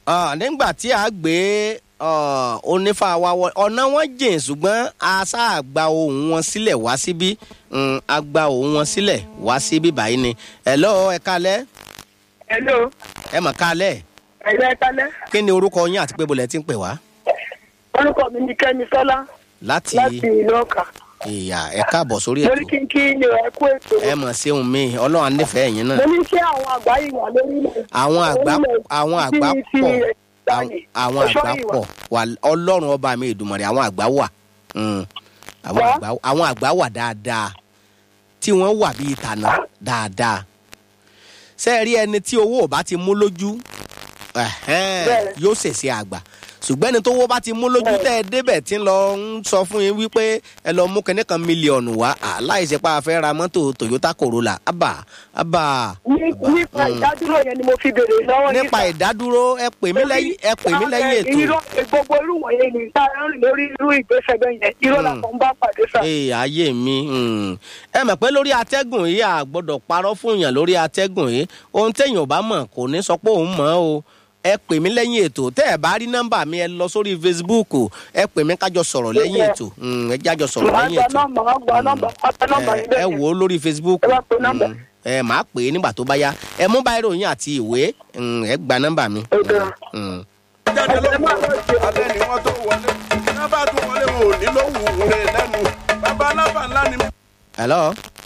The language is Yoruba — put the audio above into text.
Ah, nígbà tí a gbé ah, onífà wa wọ ọ̀nà wọn jìn ṣùgbọ́n a sáà gba ohùn wọn sílẹ̀ wá síbí Mm, a gba ohùn wọn sílẹ̀ wá síbí báyìí ni hello ẹ kálẹ́ hello ẹ mọ̀ kálẹ̀ ẹ̀yà ẹ̀kálẹ́ kí ni orúkọ yín àti pé bolẹ̀ ti ń pè wá orúkọ mi ni kẹ́mi sọ́lá láti láti ìlú ọkà ìyá ẹ káàbọ̀ sórí mo ní ètò kí n kí ni ẹ kú ètò ẹ mọ̀ sí ohun mi ọlọ́run á nífẹ̀ẹ́ yín náà mo ní kí àwọn àgbá yìí wà lórílẹ̀ àwọn àgbà àwọn àgbà tí- tí pọ̀ ẹ̀ àwọn- dání. àwọn Ọ̀ṣọ́ àgbà ìwà. pọ̀ wà ọlọ́run ọba mi ìdùmọ̀rẹ́ àwọn àgbà wà Mm. àwọn Wá. àgbà àwọn àgbà wà dáadáa tí wọ́n wà bíi tànà dáadáa ṣé ẹ rí ẹni tí owó ò bá ti mú lójú ẹ̀hẹ́n, Bẹ́ẹ̀. yóò ṣèṣe àgbà ṣùgbọ́n ẹni tó wó bá ti mú lójú Bẹ́ẹ̀. tẹ́ ẹ débẹ̀ tí ń lọ ń sọ fún yín wípé ẹ lọ mú kẹ́ní kan mílíọ̀nù wá láìsí pa àfẹ́ ra mọ́tò Toyota Corolla abà abà Ní- nípa ìdádúró yẹn ni mo fi béèrè lọ́wọ́ yín nípa sà. ìdádúró ẹ pè mí lẹ́yìn ẹ pè mí lẹ́yìn ètò. irọ́ gbogbo irú wọ̀nyẹn ni tá a ń rìn lórí irú ìgbésẹ̀ bẹ́ẹ̀ yẹn irọ́ Mm. làkàn ń bá pàdé sà. ee ayé mi mm. ẹ mọ̀ pé lórí atẹ́gùn yìí a gbọ́dọ̀ parọ́ fún yàn lórí atẹ́gùn yìí ohun téèyàn ò bá mọ̀ kò ní sọ pé òun mọ̀ ọ́ o ẹ pè mí lẹ́yìn ètò tẹ́ ẹ bá rí nọ́mbà mi ẹ lọ sórí Facebook ẹ pè mí kájọ sọ̀rọ̀ lẹ́yìn Yeah. ètò Mm, ẹ jájọ sọ̀rọ̀ màá lẹ́yìn gba ètò nọ́mbà màá gba nọ́mbà màá gba nọ́mbà ẹ yín ẹ bẹ́ẹ̀ wò ó lórí Facebook Ẹ bá pe nọ́mbà. Mm, ẹ máa pè é nígbà tó bá yá ẹ mú báyìí ròyìn àti ìwé Mm, ẹ gba nọ́mbà mi. Ó dáa. Mm. jáde lóko alẹ́ ni wọ́n tó wọlé ní wọ́n bá tún wọlé wọn ò ní lówù rẹ̀ lẹ́nu bàbá alábà ńlá ni. Hello